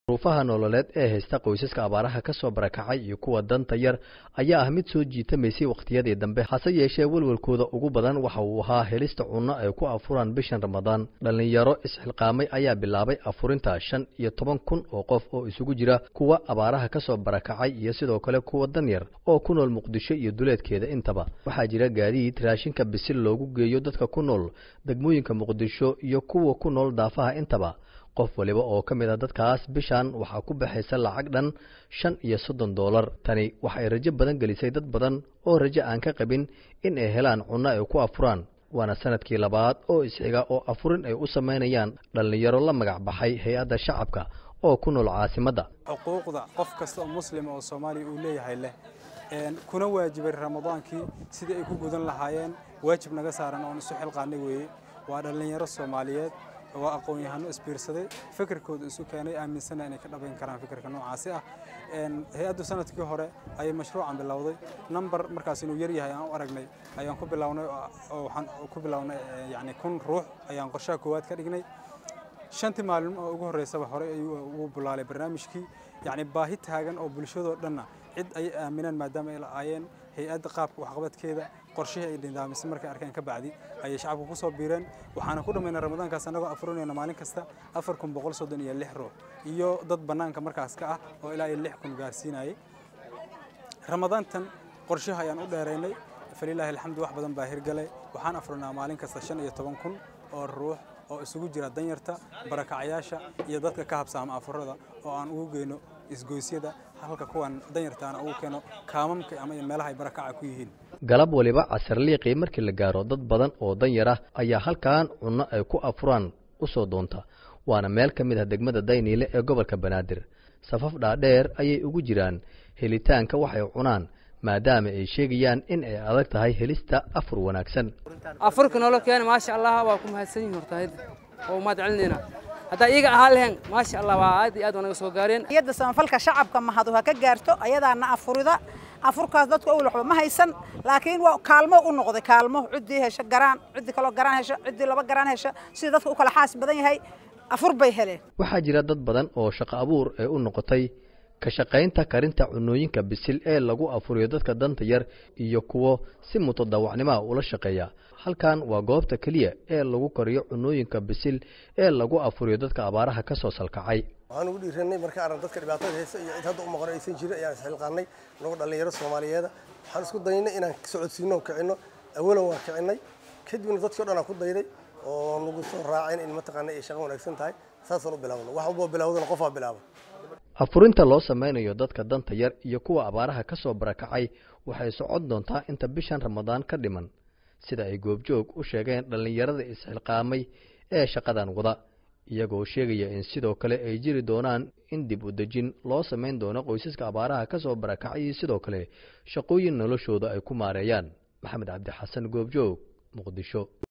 duruufaha nololeed ee haysta qoysaska abaaraha ka soo barakacay iyo kuwa danta yar ayaa ah mid soo jiitamaysay wakhtiyadii dambe hase yeeshee welwelkooda ugu badan waxa uu ahaa helista cunno ay ku afuraan bishan ramadaan dhallinyaro isxilqaamay ayaa bilaabay afurinta shan iyo toban kun oo qof oo isugu jira kuwa abaaraha ka soo barakacay iyo sidoo kale kuwa danyar oo ku nool muqdisho iyo duleedkeeda intaba waxaa jira gaadiid raashinka bisil loogu geeyo dadka ku nool degmooyinka muqdisho iyo kuwa ku nool daafaha intaba qof waliba oo ka mid a dadkaas bishan waxaa ku baxaysa lacag dhan shan iyo soddon doolar tani waxay rajo badan gelisay dad badan oo rajo aan ka qabin in ay helaan cunno ay ku afuraan waana sanadkii labaad oo isxiga oo afurin ay u samaynayaan dhallinyaro la magac baxay hay-adda shacabka oo ku nool caasimadda xuquuqda qof kasta oo muslima oo soomaaliya uu leeyahay leh kuna waajibay ramadaankii sidii ay ku gudan lahaayeen waajib naga saaran oon isu xilqaanay weeye waa dhallinyaro soomaaliyeed waa aqoon-yahano isbiirsaday fikirkooda isu keenay aaminsana inay ka dhabayn karaan fikirka noocaasi ah hay-addu sanadkii hore ayay mashruucan bilowday number markaas inuu yar yahay aan u aragnay ayaan ku bilownay oo waxaan ku bilownay yani kun ruux ayaan qorshaha koowaad ka dhignay shantii maalin oo ugu horreysaba horey ayuu ugu bulaalay barnaamijkii yacni baahi taagan oo bulshadoo dhanna cid ayay aaminaan maadaama ay la'aayeen hay-adda qaabka waxqabadkeeda qorshihii ay dhindaamisay markay arkeen ka bacdi ayay shacabku ku soo biireen waxaana ku dhammaynay ramadaankaas annagoo afurinayna maalin kasta afar kun boqol soddon iyo lix ruux iyo dad bannaanka markaas ka ah oo ilaa iyo lix kun gaarsiinayay ramadaantan qorshaha ayaan u dheeraynay falilaahi alxamdu wax badan baa hirgalay waxaan afurinaa maalin kasta shan iyo toban kun oo ruux oo isugu jira danyarta barakacayaasha iyo dadka ka habsaama afurada oo aan ugu geyno isgoysyada halka kuwan danyartaana ugu keeno kaamamka ama meelaha ay barakaca ku yihiin galab waliba casarliiqii markii la gaaro dad badan oo danyar ah ayaa halkan cunno ay ku afuraan u soo doonta waana meel ka mid ah degmada dayniile ee gobolka banaadir safaf dhaadheer ayay ugu jiraan helitaanka waxay cunaan maadaama ay sheegayaan in ay adag tahay helista afur wanaagsan afurka nolo keena maasha allah waa ku mahadsan yihin horta oo umaad celinayna haddaa iyaga ahaa lehen maasha allah waa aad iyo aad waa naga soo gaareen iyadda samafalka shacabka mahadu ha ka gaarto ayadaana afurida afurkaas dadku awal waxba ma haysan laakiin waa kaalmo u noqday kaalmo ciddii hesho garaan ciddii kaloo garaan hesho ciddii laba garaan hesho sida dadka u kala xaas badan yahay afur bay heleen waxaa jira dad badan oo shaqo abuur ee u noqotay ka shaqaynta karinta cunooyinka bisil ee lagu afuriyo dadka danta yar iyo kuwo si mutadawacnimaha ula shaqeeya halkan waa goobta keliya ee lagu kariyo cunooyinka bisil ee lagu afuriyo dadka abaaraha ka soo salkacay waxaan ugu dhiiranay marka arag dadka dhibaatada haysta iyo cid hadda u maqan aysan jirin ayaan isxilqaanay anagoo dhallinyaro soomaaliyeeda waxaan isku daynay inaan socodsiino oo kicinno awalan waan kicinay kadibna dadkii o dhan aan ku dayday oo nagu soo raaceen in mataqaana ay shaqo wanaagsan tahay saasaan u bilaawno wax walboo bilawdana qofaa bilaaba afurinta loo samaynayo dadka danta yar iyo kuwa abaaraha ka soo barakacay waxay socon doontaa inta bishan ramadaan ka dhiman sida ay goobjoog u sheegeen dhallinyarada isxilqaamay ee shaqadan wada iyagoo sheegaya in sidoo kale ay jiri doonaan in dib u dejin loo samayn doono qoysaska abaaraha ka soo barakacay iyo sidoo kale shaqooyin noloshooda ay ku maareeyaan maxamed cabdi xasan goobjoog muqdisho